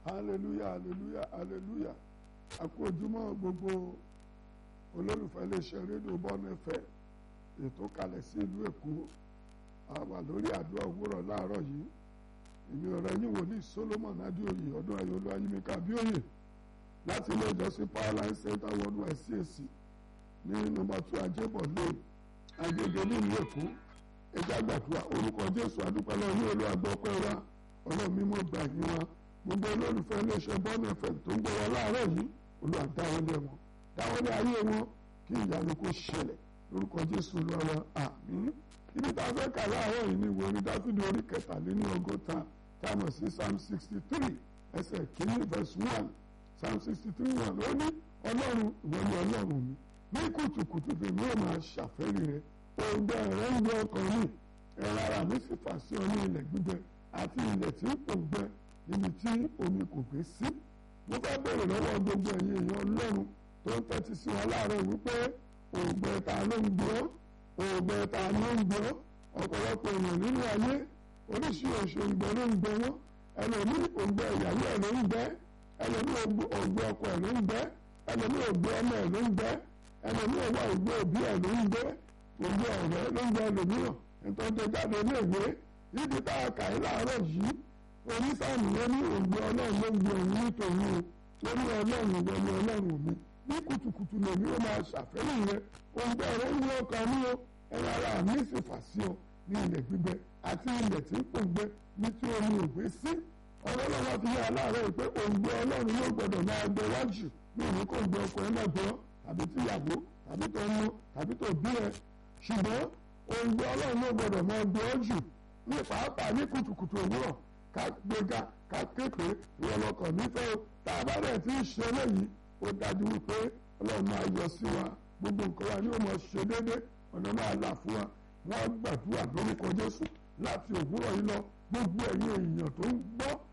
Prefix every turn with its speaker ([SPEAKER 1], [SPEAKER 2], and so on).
[SPEAKER 1] hallelujah hallelujah hallelujah àkó ojúmọ́ gbogbo olólùfẹ́ iléeṣẹ́ rédíò bọ́ọ̀nù ẹ̀fẹ́ ètò kalẹ̀ sí ìlú èkó àwà lórí àdúrà òwúrọ̀ láàárọ̀ yìí èmi ọ̀rẹ́ yín wò ní solomon adéoyè ọdún ayọ̀lú ayímíkà bíòyè láti ilé ìjọsìn powerline center worldwide CAC ní nọ́mbà two ajébọ̀ lane agége nílùú èkó ẹjẹ àgbàdua orúkọ jésù adúpẹ́ lọ́wọ́ ní olú agbọ́pẹ́ wa ọlọ́run mímọ́ gbà yín wa gbogbo olólùfẹ́ iléeṣẹ́ bọ́ọ̀nù ẹ̀fẹ̀ tó ń gbọ́ wa láàárọ̀ yìí olúwa dáwọ́lé wọn dáwọ́lé ayé wọn kí ìyanu kó ṣẹlẹ̀ lórúkọ jésù lọ́wọ́ àmín ibi tá a fẹ́ kà láàárọ̀ yìí ni ìwé orin dáfídì orí kẹtàléní ọgọ́ta tá a mọ̀ sí psalm sixty three ẹsẹ̀ kìíní verse one psalm sixty three one ó ní ọlọ́run ìwọ ni ọlọ́run mi ní kùtùkùtù tèmi ò máa ṣàfẹ́rí rẹ òǹgbẹ rẹ ń gbé ọkàn mi ẹ̀rọ ara mi sì fà sí ọ ní ilẹ̀ gbígbẹ àti ilẹ̀ tí kò gbẹ níbi tí omi kò gbé sí mo fẹ́ bèrè lọ́wọ́ gbogbo ẹ̀yin èèyàn ọlọ́run tó ń tẹ́tí sí wọn láàárọ̀ wípé òǹgbẹ ta ló ń gbé ọ́ òǹgbẹ ta ló ń gbé ọ́ ọ̀pọ̀lọpọ̀ èèyàn nínú ayé oríṣiríṣi òǹgbẹ ló ń gbẹ wọ́n ẹlòmí òǹgbẹ ìyàwó ẹ̀ ló ń gbẹ ẹlòmí òǹgbẹ ọkọ ẹ̀ ló ń gbẹ ẹlòmí òǹgbẹ ọmọ ẹ̀ ló ń gbẹ ẹlòmí òwà òǹgbẹ òbí ẹ̀ ló ń gbẹ òǹgbẹ ọ̀rẹ́ ló ń gbẹ ẹlòmíràn nítorí tó jáde iléèwé níbi tá a kà í láàárọ̀ yìí onísàmì ló ní òǹgbẹ ọlọ́run ló ń gbẹ òun nítorí o ó ní ọlọ́run ìwọ ni ọlọ́run mi ní kùtùkùtù lèmi ó máa ṣàfẹ́lẹ̀ yẹn òǹgbẹ rẹ ń wọ ọkàn mi o ẹ̀rọ ara mi sì fà sí ọ ní ilẹ̀ gbígbẹ àti ilẹ̀ tí ń pòǹgbẹ ní tí omi ò gbé sí ọlọ́lọ́wọ́ fi yá aláàárọ̀ yìí pé òǹgbẹ ọlọ́run yóò gbọ́dọ̀ máa gbẹ wájú ní òní kò gbẹ ọkọ ẹ náà gbọ́ tàbí tíyàwó tàbí tó mú tàbí tó bí ẹ ṣùgbọ́n òǹgbẹ ọlọ́run ló gbọ́dọ̀ máa gbẹ ọ jù ní pàápàá ní kùtùkùtù òwúrọ̀ ká gbéga ká képe ìrọ̀lọ́kọ̀ nífẹ̀ẹ́ tá a bá dẹ̀ tí ń ṣe eléyìí ó dájú wípé ọlọ́run máa yọ sí wa gbogbo nǹkan wa ni ó máa ṣe déédéé ọ̀nà máa là fún wa wọ́n á gbàdúrà lórúkọ Jésù láti òwúrọ̀ yìí lọ gbogbo ẹ̀yin èèyàn tó ń gbọ́